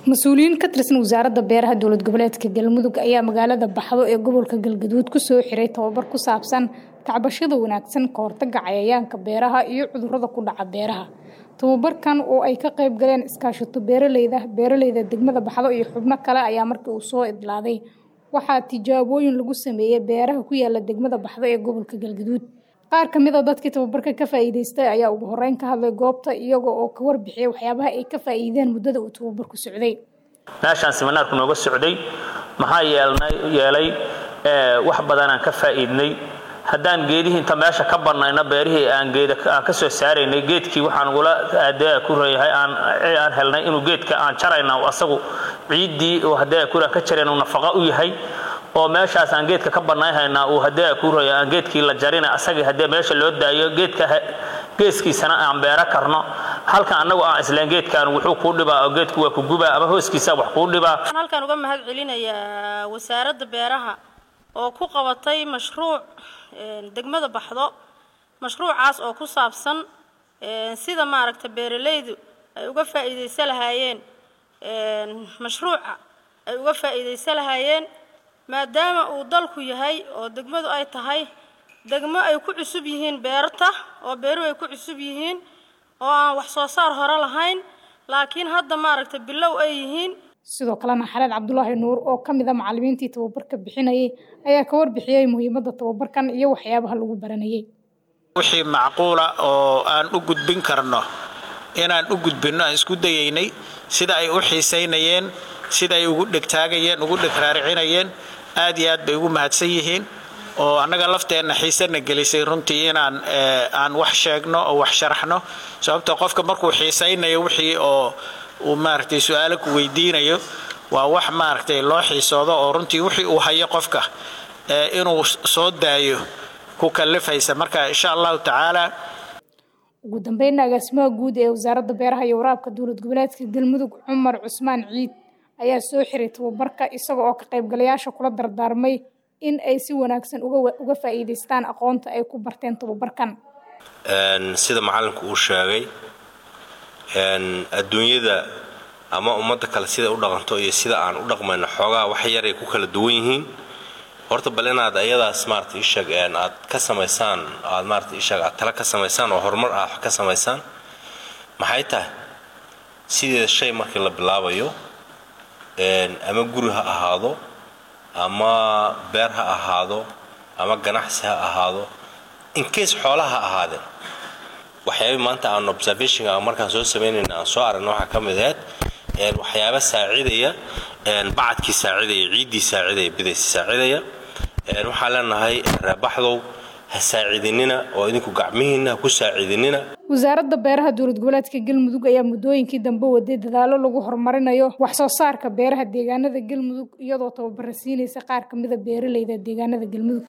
mas-uuliyiin ka tirsan wasaaradda beeraha dowlad goboleedka galmudug ayaa magaalada baxdo ee gobolka galgaduud kusoo xiray tababar ku saabsan tacbashada wanaagsan ka hortaga cayayaanka beeraha iyo cudurrada ku dhaca beeraha tababarkan oo ay ka qayb galeen iskaashato beeraleyda beeraleyda degmada baxdo iyo xubno kale ayaa markii uu soo idlaaday waxaa tijaabooyin lagu sameeyey beeraha ku yaala degmada baxdo ee gobolka galgaduud qaar ka mid a dadkii tababarka ka faa'iidaystay ayaa ugu horreyn ka hadlay goobta iyaga oo ka warbixiyay waxyaabaha ay ka faa'iideen muddada uu tababarku socday meeshaan siminaarku nooga socday maxaa yeelay wax badanaan ka faa'iidnay haddaan geedihii inta meesha ka bannayna beerihii aan geeda aan ka soo saaraynay geedkii waxaan ugula aadee ku reeyahay aan aan helnay inuu geedka aan jarayna asagu ciiddii oo haddee kuraan ka jarayna uu nafaqa u yahay oo meeshaas aan geedka ka bannayhaynaa uu haddee ku reeya aan geedkii la jarina asagii haddee meesha loo daayo geedka geeskiisana aan beero karno halka annagu aan isleen geedkan wuxuu kuu dhibaa oo geedku waa ku gubaa ama hooskiisa wax kuu dhibaa halkaan uga mahad celinayaa wasaaradda beeraha oo ku qabatay mashruuc degmada baxdo mashruucaas oo ku saabsan sida maaragta beeralaydu ay uga faa'iidaysan lahaayeen mashruuca ay uga faa'iidaysan lahaayeen maadaama uu dalku yahay oo degmadu ay tahay degmo ay ku cusub yihiin beerta oo beeruhu ay ku cusub yihiin oo aan wax soo saar hore lahayn laakiin hadda maaragta bilow ay yihiin sidoo kalena xaleed cabdulaahi nuur oo ka mid a macallimiintii tababarka bixinayay ayaa ka warbixiyey muhiimadda tababarkan iyo waxyaabaha lagu baranayay wixii macquula oo aan u gudbin karno inaan u gudbinno aan isku dayaynay sida ay u xiisaynayeen sida ay ugu dhegtaagayeen ugu dhegraaricinayeen aad iyo aad bay ugu mahadsan yihiin oo annaga lafteenna xiisana gelisay runtii inaan aan wax sheegno oo wax sharaxno sababtoo qofka markuu xiisaynayo wixii oo uu maaragtay su-aalo ku weydiinayo waa wax maaragtay loo xiisoodo oo runtii wixii uu hayo qofka inuu soo daayo ku kallifaysa marka insha allahu tacaala ugu dambeynna agaasimaha guud ee wasaaradda beeraha iyo waraabka dowlad goboleedka galmudug cumar cusmaan ciid ayaa soo xiray tababarka isaga oo ka qaybgalayaasha kula dardaarmay in ay si wanaagsan uga faa'iidaystaan aqoonta ay ku barteen tababarkan sida macalinku uu sheegay adduunyada ama ummadda kale sida u dhaqanto iyo sida aan u dhaqmayno xoogaa wax yar ay ku kala duwan yihiin horta bal inaad ayadaas maarata isheeg aad ka samaysaan aad maarata isheeg aad tala ka samaysaan oo horumar aad wax ka samaysaan maxay tahay sideeda shay markii la bilaabayo ama guri ha ahaado ama beer ha ahaado ama ganacsi ha ahaado incase xoolaha ha ahaadeen waxyaaba maanta aan observationka markaan soo samaynayna aan soo aragna waxaa ka mid ahayd waxyaaba saacidaya bacadkii saacidaya ciiddii saacidaya bidaysi saacidaya waxaan leenahay reebaxdow ha saacidinina oo idinku gacmihiina ha ku saacidinina wasaaradda beeraha dowlad goboleedka galmudug ayaa muddooyinkii dambe waday dadaallo lagu horumarinayo wax soo saarka beeraha deegaanada galmudug iyadoo tababara siinaysa qaar ka mida beeraleyda deegaanada galmudug